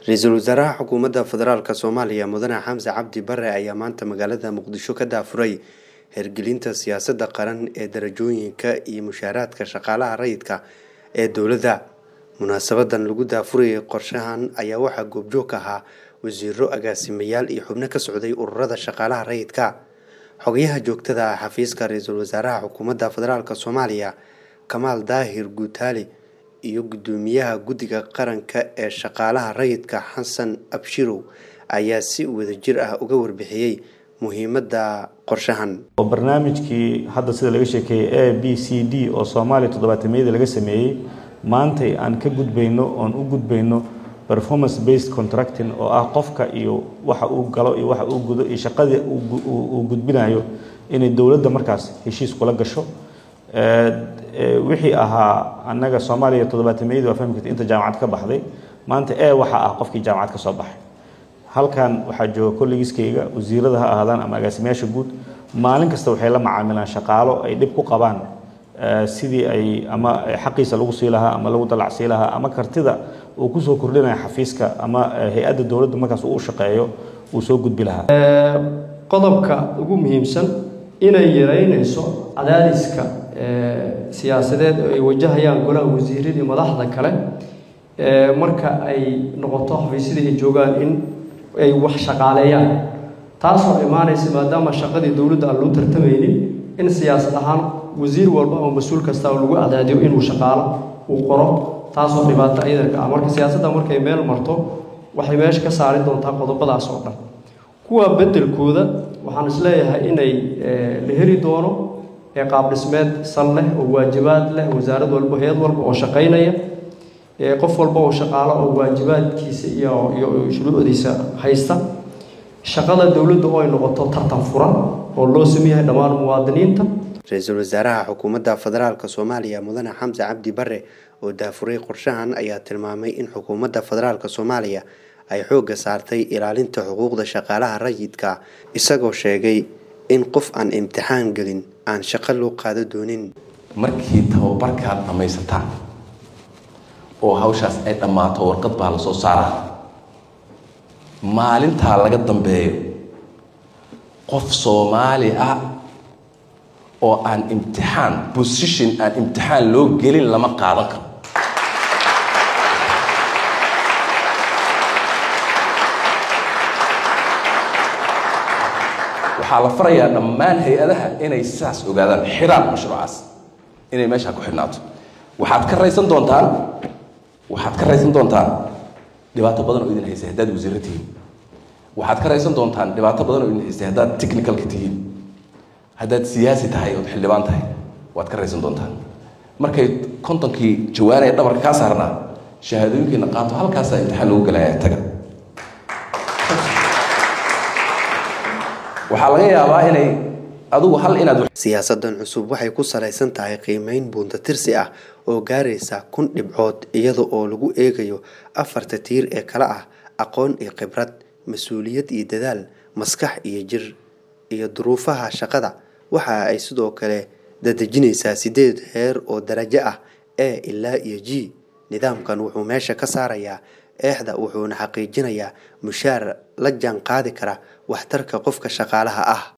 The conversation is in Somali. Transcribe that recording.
ra-iisul wasaaraha xukuumadda federaalk soomaaliya mudane xamse cabdi bare ayaa maanta magaalada muqdisho ka daafuray hirgelinta siyaasadda qaran ee darajooyinka iyo mushaaraadka shaqaalaha rayidka ee dowladda munaasabadan lagu daafurayay qorshahan ayaa waxaa goobjoog ka ahaa wasiiro agaasimayaal iyo xubno ka socday ururada shaqaalaha rayidka xogayaha joogtada ah xafiiska ra-iisul wasaaraha xukuumadda federaalk soomaaliya kamaal daahir guutaali iyo gudoomiyaha guddiga qaranka ee shaqaalaha rayidka xasan abshirow ayaa si wadajir ah uga warbixiyey muhiimadda qorshahan oo barnaamijkii hadda sida laga sheekeeyey a b c d oo soomaaliya toddobaatamiyada laga sameeyey maantay aan ka gudbayno oon u gudbayno performance based contracting oo ah qofka iyo waxa uu galo iyo waxa uu gudo iyo shaqadii uu gudbinayo inay dowladda markaas heshiis kula gasho wixii ahaa annaga soomaaliya toddobaatamiyadii waa fahmi karta inta jaamacad ka baxday maanta e waxaa ah qofkii jaamacad ka soo baxay halkan waxaa jooga kollegiskayga wasiirada ha ahaadaan ama agaasimayaasha guud maalin kasta waxay la macaamilaan shaqaalo ay dhib ku qabaan sidii ay ama xaqiisa lagu sii lahaa ama lagu dalacsii lahaa ama kartida uu kusoo kordhinaya xafiiska ama hay-adda dowladda markaas uu shaqeeyo uu soo gudbi lahaa qodobka ugu muhiimsan inay yaraynayso cadaadiska siyaasadeed oo ay wajahayaan golaha wasiiradii madaxda kale marka ay noqoto xafiisyada ay joogaan in ay wax shaqaaleeyaan taasoo imaanaysa maadaama shaqadii dowladda aan loo tartamaynin in siyaasad ahaan wasiir walba oo mas-uul kasta lagu cadaadiyo inuu shaqaalo uu qoro taasoo dhibaato iyadanka ah marka siyaasadda markay meel marto waxay meesha ka saari doontaa qodobadaas oo dhan kuwa beddelkooda waxaan isleeyahay inay la heli doono qaab dhismeed sal leh oo waajibaad leh wasaarad walba hay-ad walba oo shaqaynaya qof walba oo shaqaalo oo waajibaadkiisa iyo iyo shuruucdiisa haysta shaqada dowladda oo ay noqoto tartan furan oo loo sameeyahay dhammaan muwaadiniinta ra-iisul wasaaraha xukuumadda federaalk soomaaliya mudane xamse cabdi bare oo daafuray qorshahan ayaa tilmaamay in xukuumadda federaalk soomaaliya ay xoogga saartay ilaalinta xuquuqda shaqaalaha rayidka isagoo sheegay in qof aan imtixaan gelin aan shaqo loo qaado doonin markii tababarkaad dhammaysataan oo hawshaas ay dhammaato warqad baa la soo saaraa maalintaa laga dambeeyo qof soomaali ah oo aan imtixaan position aan imtixaan loo gelin lama qaadan karo waxaa la farayaa dhammaan hay-adaha inay saas ogaadaan xiraan mashruucaas inay meeshaa ku xidhnaato waxaad ka raysan doontaan waxaad ka raysan doontaan dhibaato badan oo idin haysay haddaad wasiirro tihiin waxaad ka raysan doontaan dhibaato badan oo idin haysay haddaad technicalka tihiin haddaad siyaasi tahay ood xildhibaan tahay waad ka raysan doontaan markay kontonkii jawaanaya dhabarka kaa saarnaa shahaadooyinkiina qaato halkaasaa imtixaan lagu gelaya taga waxaa laga yaabaa inay adugu hal inaad siyaasadan cusub waxay ku salaysan tahay qiimeyn buuntatirsi ah oo gaaraysa kun dhibcood iyada oo lagu eegayo afarta tiir ee kale ah aqoon iyo khibrad mas-uuliyad iyo dadaal maskax iyo jir iyo duruufaha shaqada waxa ay sidoo kale dadejinaysaa sideed heer oo darajo ah e ilaa iyo g nidaamkan wuxuu meesha ka saarayaa eexda wuxuuna xaqiijinayaa mushaar la jaan qaadi kara waxtarka qofka shaqaalaha ah